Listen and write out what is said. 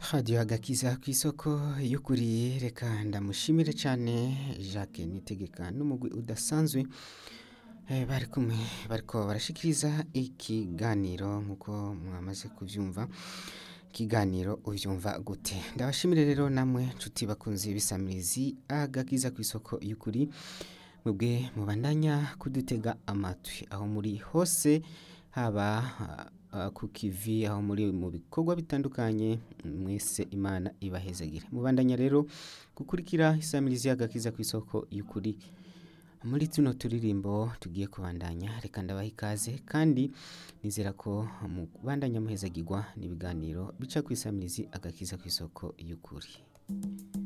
radiyo agakiza ku isoko y'ukuri reka ndamushimire cyane jacques nitegeka n'umugwi udasanzwe Eh, bari kumwe bariko barashikiriza ikiganiro nk'uko mwamaze kuvyumva ikiganiro uvyumva gute ndabashimire rero namwe nshuti bakunzi bisamirizi agakiza ku isoko y'ukuri mwebwe mubandanya kudutega amatwi aho muri hose haba ah, ku kivi aho muri mu bikorwa bitandukanye mwese imana ibahezagire mubandanya rero gukurikira isamirizi y'agakiza ku isoko y'ukuri muri tuno turirimbo tugiye kubandanya reka ndabaha ikaze kandi nizera ko mubandanya muhezagirwa n'ibiganiro bica ku isamirizi agakiza ku isoko y'ukuri